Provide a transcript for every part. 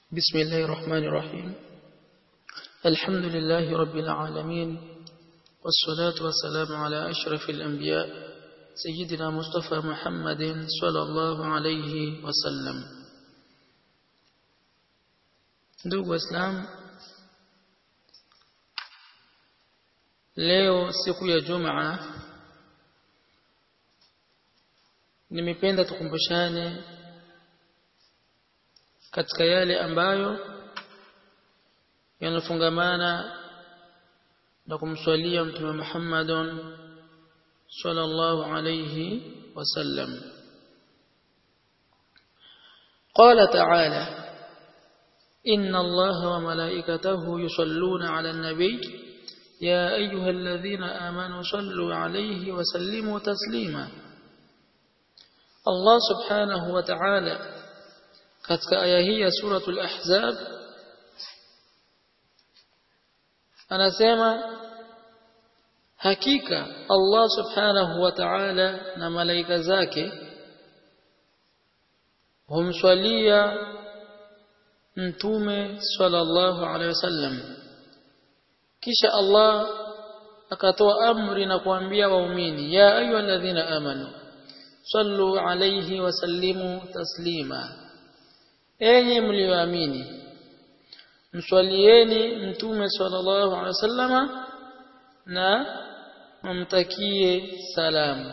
بسم الله الرحمن الرحيم الحمد لله رب العالمين والصلاة والسلام على أشرف الأنبياء سيدنا مصطفى محمد صلى الله عليه وسلم ndugu waislamu leo siku ya jumaa nimependa tukumbushane katika yale ambayo yanafungamana na kumswalia mtume Muhammadun sallallahu alayhi wasallam قال تعالى إن الله وملائكته يصلون على النبي يا أيها الذين آمنوا صلوا عليه وسلموا تسليما الله سبحانه وتعالى katika aya hii ya suratul ahzab anasema hakika Allah subhanahu wa ta'ala na malaika zake humswalia mtume sallallahu alaihi wasallam kisha Allah akatoa amri na kuambia waumini ya ayyuhalladhina amanu sallu alayhi wa sallimu taslima enyi mlioamini mswalieni mtume sallallahu alaihi wasallama na mumtakie salamu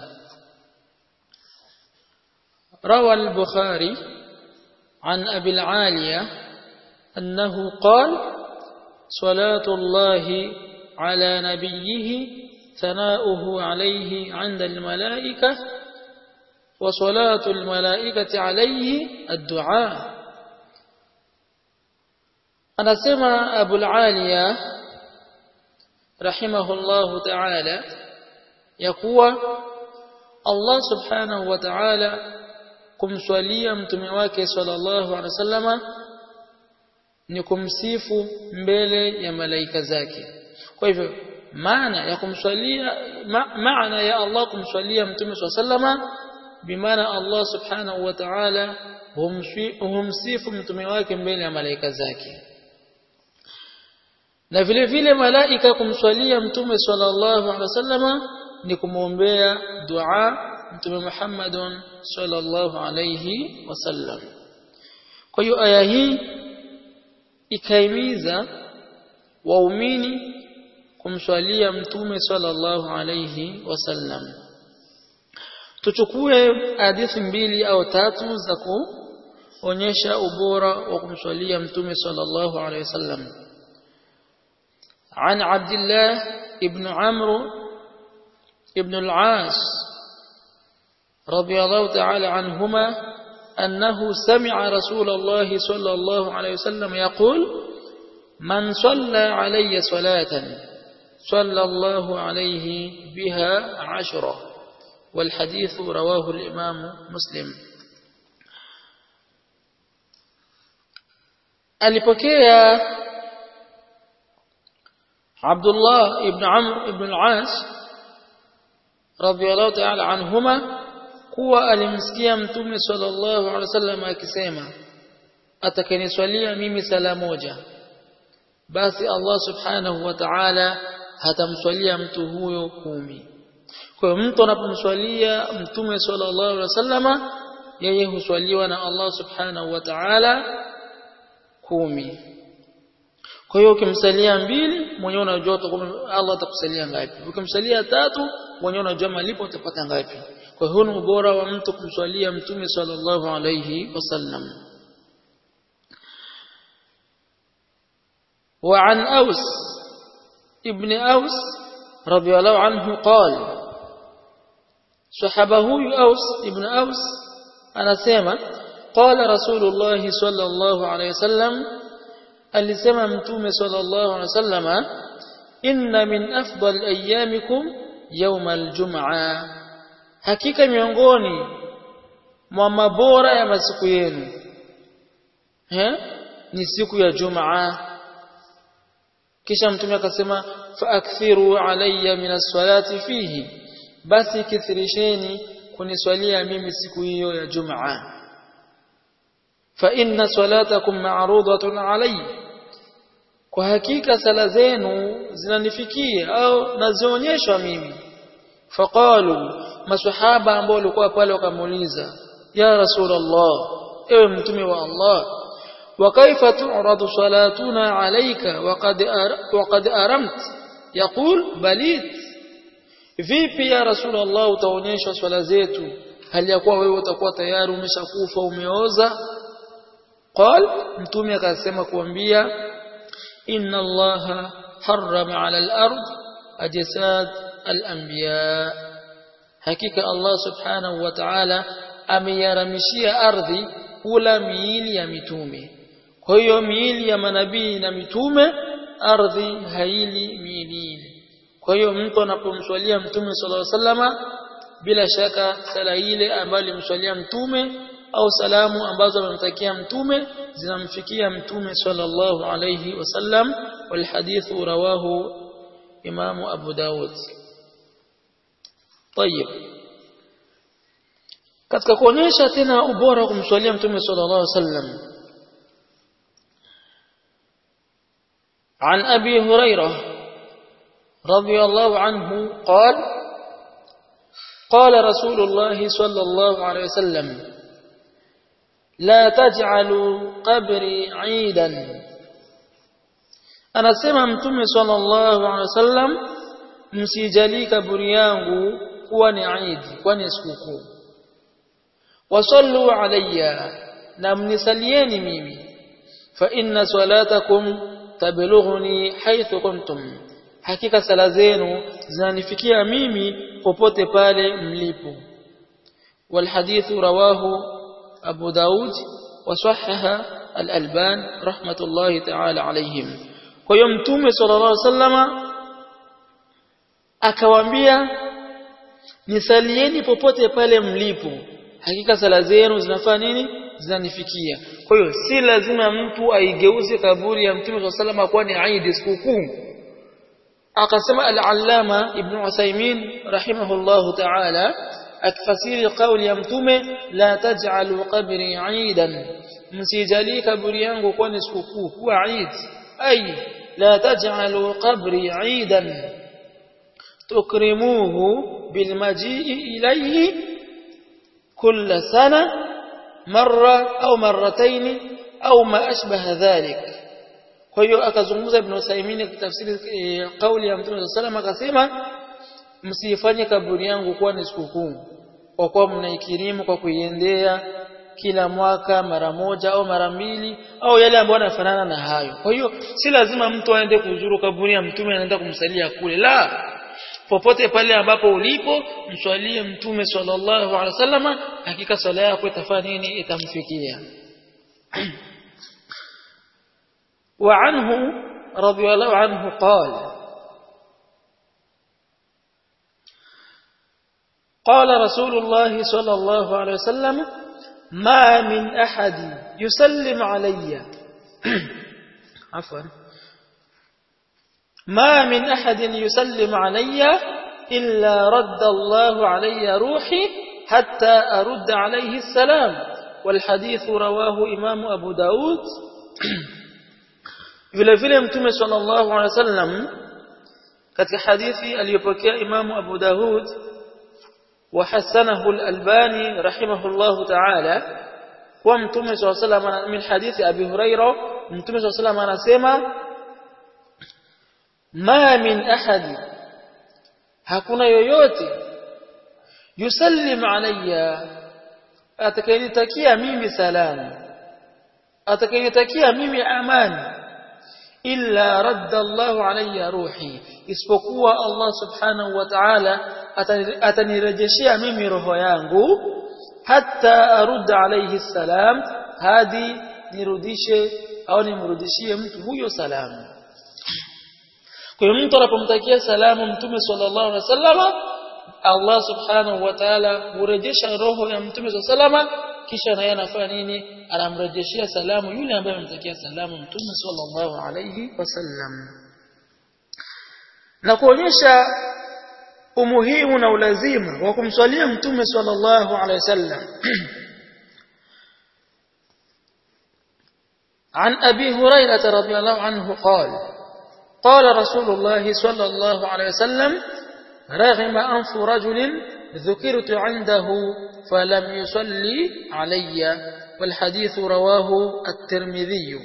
روى البخاري عن أبي العالية أنه قال صلاة الله على نبيه ثناؤه عليه عند الملائكة وصلاة الملائكة عليه الدعاء anasema Abu Aliya rahimahullahu ta'ala ya kuwa Allah subhanahu wa ta'ala kumswalia mtume wake sallallahu alaihi wasallama ni kumsifu mbele ya malaika zake kwa hivyo maana ya kumswalia ma, maana ya Allah kumswalia mtume sallama bimaana Allah subhanahu wa ta'ala humsifu mtume wake mbele ya malaika zake na vile vile malaika kumswalia mtume sallallahu alaihi wasallama ni kumwombea dua mtume Muhammadun sallallahu alaihi wasallam kwa hiyo aya hii ikaimiza waumini kumswalia mtume sallallahu alaihi wasallam tuchukue hadithi mbili au tatu za kuonyesha ubora wa kumswalia mtume sallallahu alaihi wasallam عن عبد الله ابن عمرو ابن العاص رضي الله تعالى عنهما أنه سمع رسول الله صلى الله عليه وسلم يقول من صلى علي صلاة صلى الله عليه بها عشرة والحديث رواه الإمام مسلم alipokea Abdullah ibn Amr ibn al-As radhiyallahu ta'ala anhuma kuwa alimsikia mtume sallallahu alaihi wasallam akisema atakayeniswalia mimi sala moja basi Allah subhanahu wa ta'ala hatamswalia mtu huyo kumi kwa hiyo mtu anapomswalia mtume sallallahu alaihi wasallama yeye huswaliwa na Allah subhanahu wa ta'ala kumi kwa hiyo ukimsalia mbili mwenyewe unajua Allah atakusalia ngapi ukimsalia tatu mwenyewe unajua malipo utapata ngapi kwa hiyo ni ubora wa mtu kumswalia mtume sallallahu alayhi wasallam وعن أوس ابن أوس رضي الله عنه قال صحبه أوس ابن أوس أنا سيما قال رسول الله صلى الله عليه وسلم alisema mtume sallallahu alaihi wasallama inna min afdal ayyamikum yawm aljum'a hakika miongoni mwa mabora ya masiku yenu eh ni siku ya jumaa kisha mtume akasema faakthiru alayya min as-salati fihi basi kithirisheni kuniswalia mimi siku hiyo ya jumaa fa inna salatakum ma'rudatun alayya kwa hakika sala zenu zinanifikia au nazionyeshwa mimi faqalu maswahaba ambao walikuwa pale wakamuuliza ya rasulullah ewe mtume wa Allah wa kaifa tu'radu salatuna alayka waqad waqad aramt yaqul balit vipi ya rasulullah utaonyesha swala zetu hali ya kuwa wewe utakuwa tayari umeshakufa umeoza qal mtume akasema kuambia inna allaha harrama ala al-ard ajsad al-anbiya hakika allah subhanahu wa ta'ala ameyaramishia ardhi kula miili ya mitume kwa hiyo miili ya manabii na mitume ardhi haili miili kwa hiyo mtu anapomswalia mtume sallallahu alaihi wasallama bila shaka sala ile ambayo alimswalia mtume au salamu ambazo amemtakia mtume zinamfikia mtume sallallahu alayhi wasallam wal hadithu rawahu imamu abu daud طيب katika kuonyesha tena ubora wa kumswalia mtume sallallahu alayhi wasallam عن أبي هريرة رضي الله عنه قال قال رسول الله صلى الله عليه وسلم لا تجعلوا قبري عيدا anasema mtume sallallahu alaihi wasallam msijali kaburi yangu kuwa ni Eid kwani sikukuu wasallu alayya na mnisalieni mimi fa inna salatakum tablughuni haythu kuntum hakika sala zenu zinanifikia mimi popote pale mlipo والحديث رواه أبو داود وصحح الألبان رحمة الله تعالى عليهم ويوم تومي صلى الله عليه وسلم akawaambia nisalieni popote pale mlipo hakika sala zenu zinafanya nini zinanifikia kwa hiyo si lazima mtu aigeuze kaburi ya mtume swalla salama kuwa ni Eid sikukuu akasema al-allama ibn Usaymin rahimahullahu ta'ala akifasiri kauli ya mtume la taj'alu qabri 'idan msijali kaburi yangu kuwa ni sikukuu kuwa Eid ay la taj'alu qabri 'idan tukrimuhu bilmaji'i ilayhi kull sana marra au marratayn au ma ashbaha dhalik kwa hiyo akazungumza ibn Usaymin kitafsiri e, kauli ya Mtume sallallahu akasema msifanye kaburi yangu kuwa ni sikukuu kwa kuwa mnaikirimu kwa kuiendea kila mwaka mara moja au mara mbili au yale ambayo yanafanana na hayo kwa hiyo si lazima mtu aende kuzuru kaburi ya mtume anaenda kumsalia kule la popote pale ambapo ulipo mswalie mtume sallallahu alaihi wasallama hakika swala yako itafanya nini itamfikia وعنه رضي الله عنه قال قال رسول الله صلى الله عليه وسلم ما من أحد يسلم علي عفوا ما من أحد يسلم علي إلا رد الله علي روحي حتى أرد عليه السلام والحديث رواه إمام أبو داود vile vile mtume sallallahu alaihi wasallam katika hadithi aliyopokea imamu Abu Dawud wa hasanahu al-Albani rahimahullahu ta'ala kwa mtume sallallahu alaihi wasallam min hadithi Abi Huraira mtume sallallahu alaihi wasallam anasema ma min ahadi hakuna yoyote yusallim alayya atakayenitakia mimi salamu atakayenitakia mimi amani illa radda Allahu alayya ruhi isipokuwa Allah subhanahu wa ta'ala atanirejeshea mimi roho yangu hatta arudda alayhi salam hadi nirudishe au nimrudishie mtu huyo salamu kwa hiyo mtu anapomtakia salamu mtume sallallahu alaihi wasallama Allah subhanahu wa ta'ala hurejesha roho ya mtume sallallahu alaihi kisha naye anafanya nini anamrejeshia salamu yule ambaye amemtakia salamu mtume sallallahu alayhi wasallam na kuonyesha umuhimu na ulazima wa kumswalia mtume sallallahu alayhi wasallam عن أبي هريرة رضي الله عنه قال قال رسول الله صلى الله عليه وسلم رغم أنف رجل ذكرت عنده فلم يصلي علي والحديث رواه الترمذي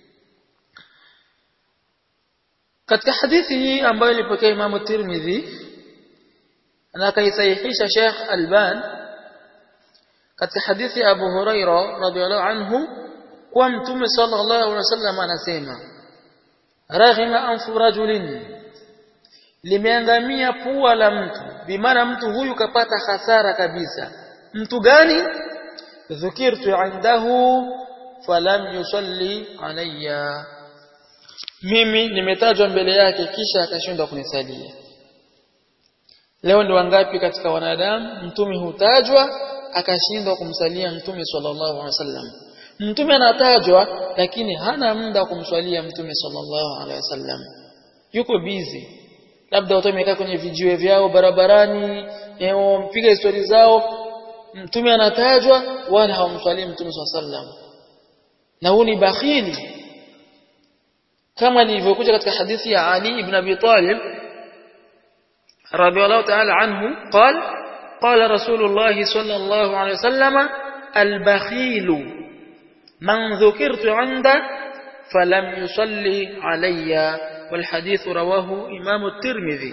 katika hadithi hii ambayo ilipokea Imam Tirmidhi na akaisahihisha Sheikh Alban katika hadithi ya Abu Huraira radhiallahu anhu kwa Mtume sallallahu alaihi wasallam anasema raghima anfu rajulin limeangamia pua la mtu bimaana mtu huyu kapata hasara kabisa mtu gani dhukirtu indahu falam yusalli alayya mimi nimetajwa mbele yake kisha akashindwa kunisalia leo ni wangapi katika wanadamu mtume hutajwa akashindwa kumsalia mtume sallallahu alaihi wasallam mtume anatajwa lakini hana muda wa kumswalia mtume sallallahu alaihi wasallam yuko busy labda watu wamekaa kwenye vijiwe vyao barabarani wamepiga histori zao mtume anatajwa wala hawamswalii mtume sallallahu alaihi wasallam na huu ni bakhili kama ilivyokuja katika hadithi ya Ali ibn Abi Talib radiyallahu ta'ala anhu قال قال رسول الله صلى الله عليه وسلم البخيل من ذكرت عنده فلم يصلي علي والحديث رواه إمام الترمذي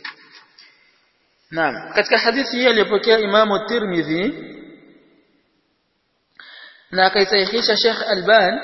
نعم katika hadithi hii aliyopokea Imam Tirmidhi na akaisahihisha Sheikh Alban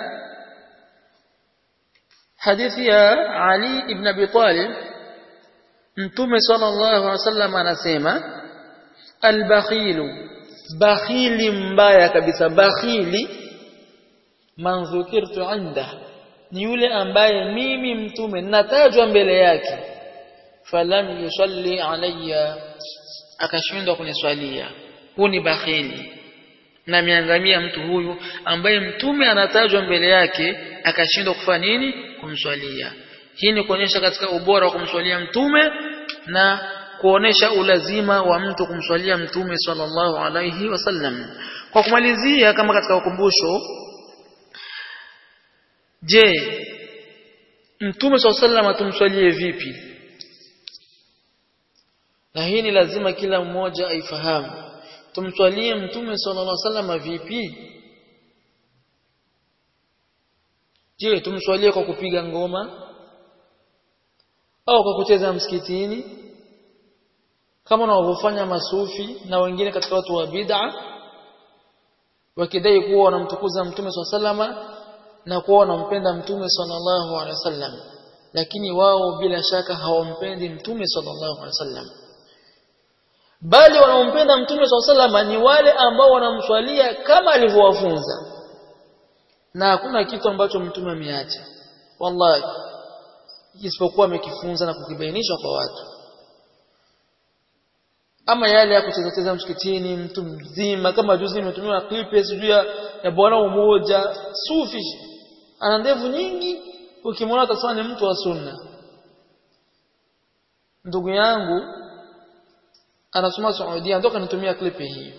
hadithi ya Ali ibn Abi Talib Mtume sallallahu alaihi wasallam anasema albakhilu bakhili mbaya kabisa bakhili man dhukirtu inda ni yule ambaye mimi mtume natajwa mbele yake falam yusalli alayya akashindwa kuniswalia huu ni bakhili na miangamia mtu huyu ambaye mtume anatajwa mbele yake akashindwa kufanya nini kumswalia hii ni kuonyesha katika ubora wa kumswalia mtume na kuonesha ulazima wa mtu kumswalia mtume sallallahu alayhi wasallam kwa kumalizia kama katika ukumbusho je mtume sallallahu alayhi wasallam tumswalie vipi na hii ni lazima kila mmoja aifahamu tumswalie mtume sallallahu alaihi wasallam vipi je tumswalie kwa kupiga ngoma au kwa kucheza msikitini kama wanavyofanya masufi na wengine katika watu wa bid'a wakidai kuwa wanamtukuza mtume sallallahu na kuwa wanampenda mtume sallallahu alaihi wasallam lakini wao bila shaka hawampendi mtume sallallahu alaihi wasallam bali wanaompenda mtume SAW ni wale ambao wanamswalia kama alivyowafunza na hakuna kitu ambacho mtume ameacha wallahi isipokuwa amekifunza na kukibainisha kwa watu ama yale ya kucheza cheza msikitini mtu mzima kama juzi nimetumiwa clip sijui ya bwana umoja sufi ana ndevu nyingi ukimwona utasema ni mtu wa sunna ndugu yangu anasoma Saudia ndio kanitumia clip hii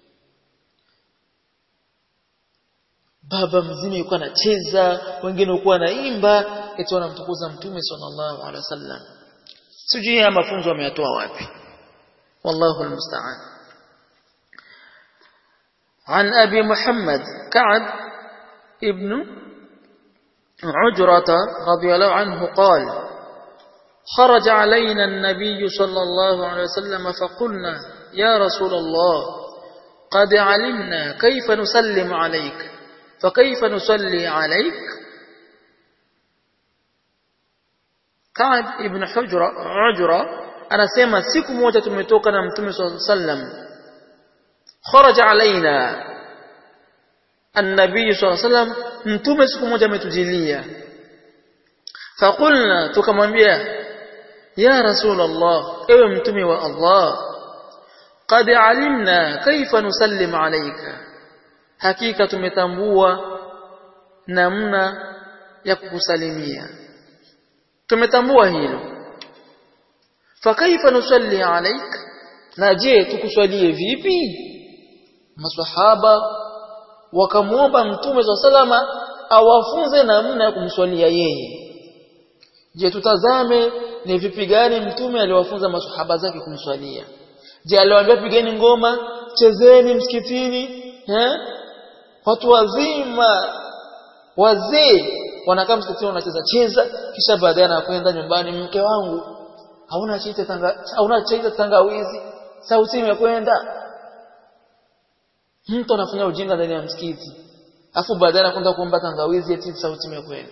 baba mzima yuko anacheza wengine yuko anaimba eti wanamtukuza mtume sallallahu alaihi wasallam sijui haya mafunzo ameyatoa wapi wallahu almusta'an عن أبي محمد كعب ابن عجرة رضي الله عنه قال خرج علينا النبي صلى الله عليه وسلم فقلنا يا رسول الله قد علمنا كيف نسلم عليك فكيف نصلي عليك كعب ابن حجرة عجرة anasema siku moja tumetoka na mtume swalla sallam kharaja alaina annabii swalla sallam mtume siku moja ametujilia faqulna tukamwambia ya rasul allah ewe mtume wa allah qad alimna kaifa nusallim alayka hakika tumetambua namna ya kukusalimia tumetambua hilo fakaifa nusalli alaik na je tukuswalie vipi maswahaba wakamwomba mtume wa salama awafunze namna ya kumswalia yeye je tutazame ni vipi gani mtume aliwafunza masahaba zake kumswalia je aliwaambia pigeni ngoma chezeni msikitini eh watu wazima wazee wanakaa msikitini wanacheza cheza kisha baadaye anakwenda nyumbani mke wangu hauna chaita tanga hauna chaita tangawizi sauti imekwenda mtu anafanya ujinga ndani ya msikiti afu baadaye anakwenda kuomba tangawizi eti sauti imekwenda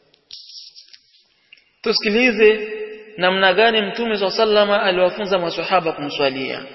tusikilize namna gani mtume swalla sallama aliwafunza maswahaba kumswalia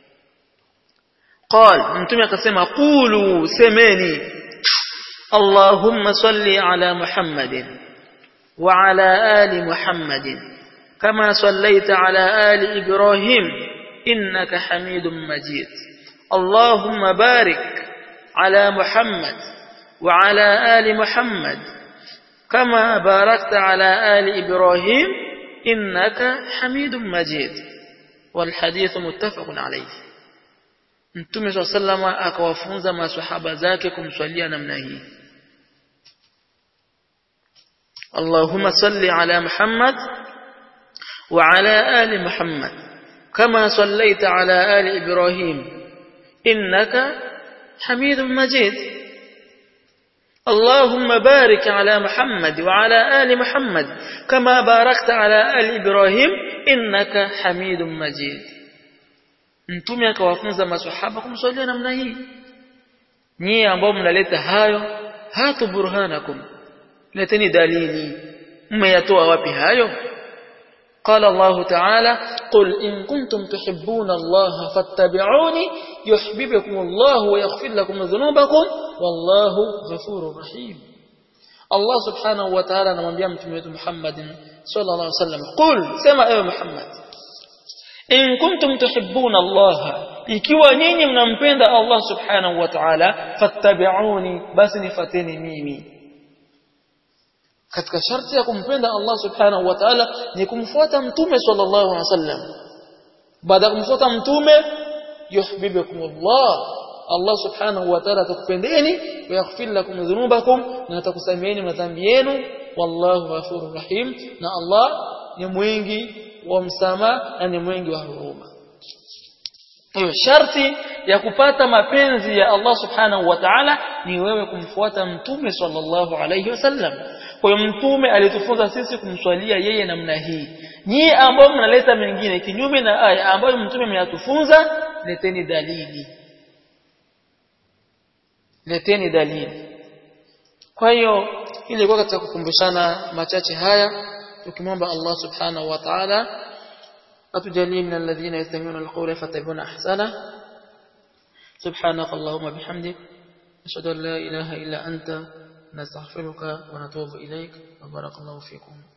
قال mtume akasema qulu semeni اللهم صل على محمد وعلى آل محمد كما صليت على آل إبراهيم إنك حميد مجيد اللهم بارك على محمد وعلى آل محمد كما باركت على آل إبراهيم إنك حميد مجيد والحديث متفق عليه Mtume swalla sallama akawafunza maswahaba zake kumswalia namna hii Allahumma salli ala Muhammad wa ala ali Muhammad kama sallaita ala ali Ibrahim innaka Hamidum Majid اللهم بارك على محمد وعلى آل محمد كما باركت على آل إبراهيم إنك حميد مجيد mtume akawafunza maswahaba kumswalia namna hii nyie ambao mnaleta hayo hatu burhanakum leteni dalili mmeyatoa wapi hayo قال الله تعالى قل إن كنتم تحبون الله فاتبعوني يحببكم الله ويغفر لكم ذنوبكم والله غفور رحيم الله سبحانه وتعالى نمبيا متميت محمد صلى الله عليه وسلم قل سمع يا محمد in kuntum tuhibbuna Allah ikiwa nyinyi mnampenda Allah subhanahu wa ta'ala fattabi'uni basi nifateni mimi katika sharti ya kumpenda Allah subhanahu wa ta'ala ni kumfuata mtume sallallahu alaihi wasallam baada ya kumfuata mtume yuhibbukum Allah Allah subhanahu wa ta'ala atakupendeni wa yaghfir lakum dhunubakum na atakusameheeni madhambi yenu wallahu ghafurur rahim na Allah ni mwingi wa msamaha na ni mwingi wa huruma. Hiyo sharti ya kupata mapenzi ya Allah Subhanahu wa Ta'ala ni wewe kumfuata Mtume sallallahu alayhi wasallam. Kwa hiyo Mtume alitufunza sisi kumswalia yeye namna hii. Nyie ambao mnaleta mengine kinyume na aya ambayo Mtume ameyatufunza, leteni dalili. Leteni dalili. Kwa hiyo ilikuwa katika kukumbushana machache haya tukimwomba Allah subhanahu wa ta'ala atujalie min alladhina yastami'una alqawla fattabi'una ahsana subhanaka allahumma bihamdik ashhadu an la ilaha illa anta nastaghfiruka wa natubu ilayk wa barakallahu fikum